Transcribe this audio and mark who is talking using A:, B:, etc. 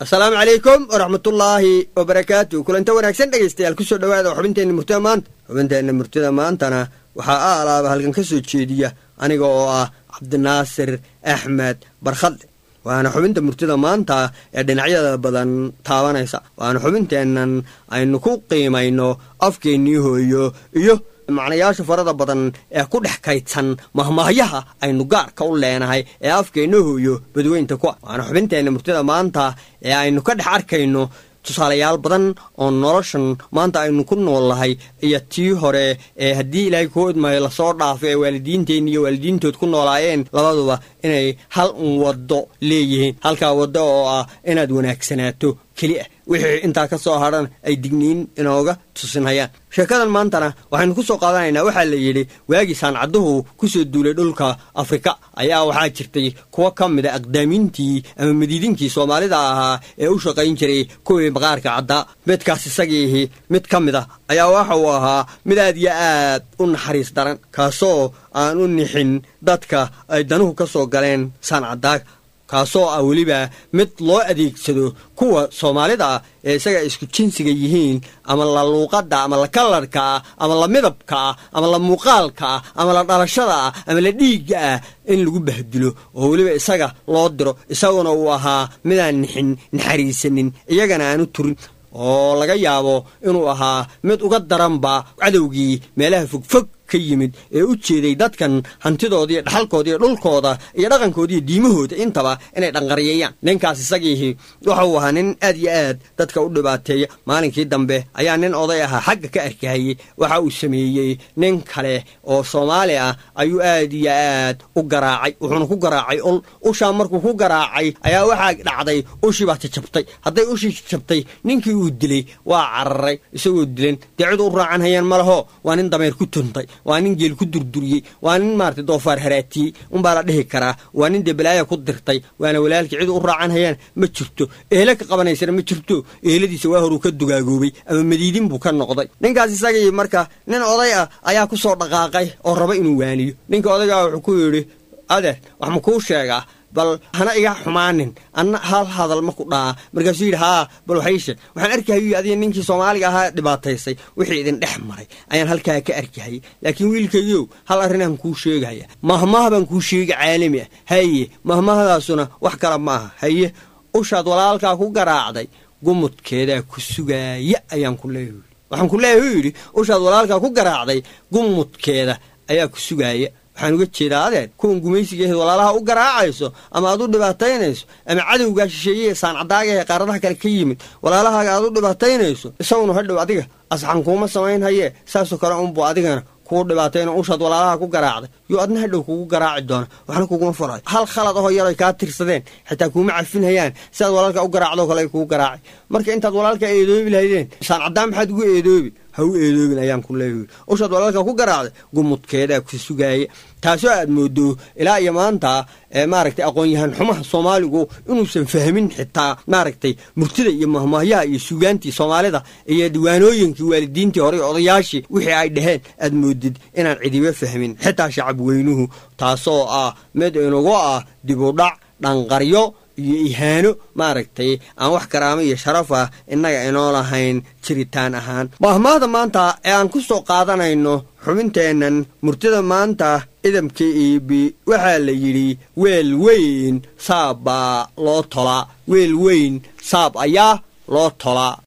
A: asalaamu calaykum waraxmatullaahi wabarakaatu kulanta wanaagsan dhegaystayaal kusoo dhowaada xubinteenna murtida maanta xubinteenna murtida maantana waxaa a alaaba halkan ka soo jeediya aniga oo ah cabdinaasir axmed barkhadle waana xubinta murtida maanta ee dhinacyada badan taabanaysa waana xubinteennan aynu ku qiimayno afkeennii hooyo iyo macnayaasha farada badan ee ku dhex kaydsan mahmaahyaha aynu gaarka u leenahay ee afkeenna hooyo badweynta ku waana xubinteenna murtida maanta ee aynu ka dhex arkayno tusaalayaal badan oo noloshan maanta aynu ku noolnahay iyo tii hore ee haddii ilaahay kuu idmayo lasoo dhaafo ee waalidiinteenni iyo waalidiintood ku noolaayeen labaduba inay hal un waddo leeyihiin halkaa waddo oo ah inaad wanaagsanaato keli ah wixii intaa ka soo hadhan ay digniin inooga tusinhayaan sheekadan maantana waxaynu ku soo qaadanaynaa waxaa la yidhi waagii saancadduhu ku soo duulay dhulka afrika ayaa waxaa jirtay kuwo ka mida aqdaamiintii ama madiidinkii soomaalida ahaa ee u shaqayn jiray kuwii maqaarka caddaa midkaas isagiihi mid ka mid a ayaa waxa uu ahaa mid aad iyo aad u naxariis daran kaasoo aan u nixin dadka ay danuhu ka soo galeen saancadaaga kaasoo ah weliba mid loo adeegsado kuwa soomaalida ah ee isaga isku jinsiga yihiin ama la luuqadda ama la kalarka ah ama la midabka ah ama la muuqaalka ah ama la dhalashada ah ama la dhiigga ah in lagu bahdilo oo weliba isaga loo diro isaguna uu ahaa midaan nixin naxariisanin iyagana aanu turin oo laga yaabo inuu ahaa mid uga daranba cadowgii meelaha fogfog ka yimid ee u jeeday dadkan hantidooda iyo dhaxalkooda iyo dhulkooda iyo dhaqankooda iyo diimahooda intaba inay dhanqaryeeyaan ninkaas isagiihi wuxuu ahaa nin aad iyo aad dadka u dhibaateeya maalinkii dambe ayaa nin oday ahaa xagga ka arkahayey waxa uu sameeyey nin kale oo soomaali ah ayuu aad iyo aad u garaacay wuxuuna ku garaacay ul ushaa markuu ku garaacay ayaa waxaa dhacday ushii baa jajabtay hadday ushii jajabtay ninkii uu dilay waa cararay isagoo dilan dee cid u raacan hayaan ma laho waa nin dameer ku tuntay waa nin geel ku durduriyey waa nin maarata doofaar haraatiyey unbaa la dhihi karaa waa nin dee balaaya ku dirtay waana walaalkii cid u raacan hayaan ma jirto ehle ka qabanaysana ma jirto eheladiisa waa horuu ka dugaagoobay ama madiidin buu ka noqday ninkaas isagii marka nin oday ah ayaa ku soo dhaqaaqay oo raba inuu waaniyo ninka odaygaa wuxuu ku yidhi adeer wax ma kuu sheegaa bal hana iga xumaanin anna hal hadal ma ku dhaca markaasuu yidhi haa bal waxay sheeg waxaan arkahayy adiga ninkii soomaaliga ahaa dhibaataysay wixii idin dhex maray ayaan halkaa ka arkahayay laakiin wiilkayow hal arrinaan kuu sheegaya mahmaah baan kuu sheega caalami ah haye mahmahdaasuna wax kale ma aha haye ushaad walaalkaa ku garaacday gumudkeedaa ku sugaaya ayaan ku leeyahy waxaan ku leeyahy u yidhi ushaad walaalkaa ku garaacday gumudkeeda ayaa ku sugaaya waxaan uga jeedaa adeer kuwan gumaysigaeed walaalaha u garaacayso ama aad u dhibaataynayso ama cadowgaa shisheeyee saancadaaga ee qaaradaha kale ka yimid walaalahaaga aad u dhibaataynayso isaguna hadhow adiga asxan kuuma samayn hayee saasoo kale unbu adigana kuu dhibaatayno ushaad walaalaha ku garaacday yo adna hadhow kugu garaaci doona waxna kuguma furayo hal khalad ahoo yar ay kaa tirsadeen xitaa kuuma cafin hayaan sidaad walaalka u garaacdoo kale ay kugu garaaci marka intaad walaalka eedoobi lahaydeen saancaddaa maxaad ugu eedoobi ha u eedoobin ayaan ku leeyahy ushaad walaalka ku garaacday gumudkeedaa ku sugaaya taasoo aad moodo ilaa iyo maanta maaragtay aqoon-yahaan xumaha soomaaligu inuusan fahmin xitaa maaragtay murtida iyo mahmaahyaha iyo sugaantii soomaalida iyo diiwaanooyinkii waalidiintii hore odayaashii wixii ay dhaheen aad moodid inaan cidiba fahmin xitaa shacab weynuhu taasoo ah mid inugu ah dibudhac dhanqaryo iyo ihaano maaragtay aan wax karaamo iyo sharaf ah innaga inoo lahayn jiritaan ahaan mahmaahda maanta ee aan ku soo qaadanayno xubinteennan murtida maanta idamka iibi waxaa la yidhi weel weyn saab baa loo tolaa weel weyn saab ayaa loo tolaa